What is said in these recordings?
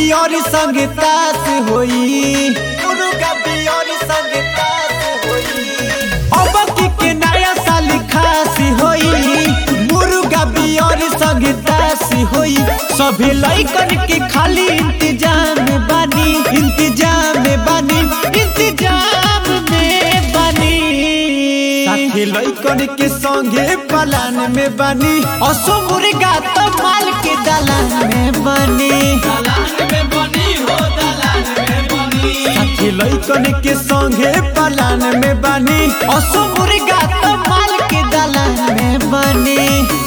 beer संग तास होई मुर्गा बियर संग तास होई अब की के नया साल खास होई मुर्गा बियर संग तास होई सभी लइकन के खाली इंतजाम में बानी इंतजाम में बानी इंतजाम में बानी साथी लइकन के संगे पलान में बानी असो मुर्गा तो माल के दलान में बानी साथी लइकन के संगे पलान में बानी असो मुर्गा तो माल के दलान में बानी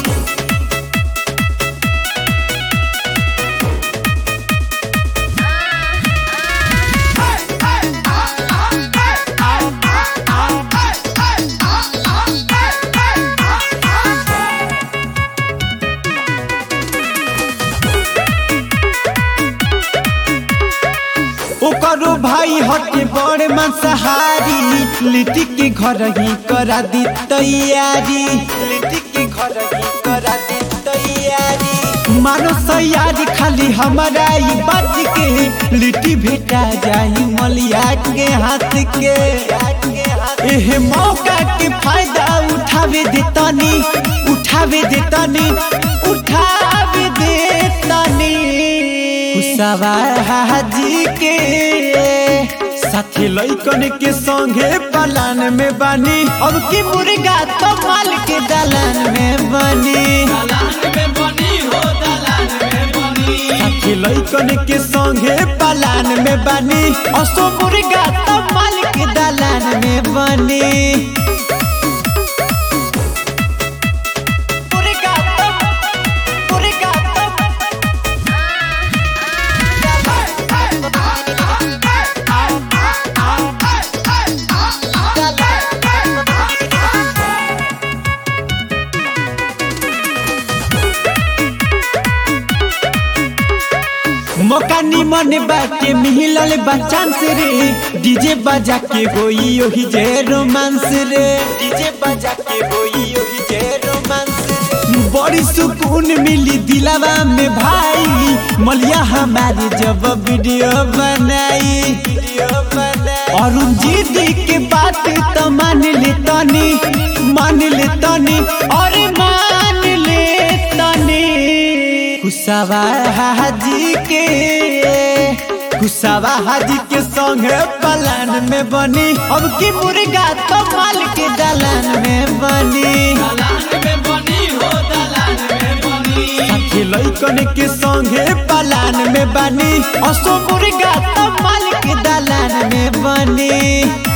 ओकरो भाई हटे बड़े मांसाहारी लिट्टी के घर ही करा दी तैयारी लिट्टी के घर ही करा दी तैयारी मानो सयारी खाली हमारा ही बाज के लिट्टी भेटा जाई मलिया के हाथ के एह मौका के फायदा उठावे देतानी उठावे देतानी उठावे देतानी कुसावा हाजी के साथी लइकन के संगे पलान में बानी अब की मुर्गा तो माल के दलान में बनी साथी लइकन के संगे पलान में बानी असो मुर्गा तो माल के दलान में बनी मुर्गा तो मुर्गा तो मौका निमन बाटे मिलल बचांस रे डीजे बजा के होई ओही जे रोमांस रे डीजे बजा के होई ओही जे रोमांस रे बड़ी सुकून मिली दिलावा में भाई मलिया हमारी जब वीडियो बनाई वीडियो बनाई अरुण जी के बात तो मान ले तनी मान ले तनी और मान ले तनी कुसावा हाजी के कुसावा हाजी के संगे पलान में बनी अब की मुर्गा तो माल के दलान में बनी साथी लइकन के संगे पलान में बनी असो मुर्गा तो माल के दलान में बनी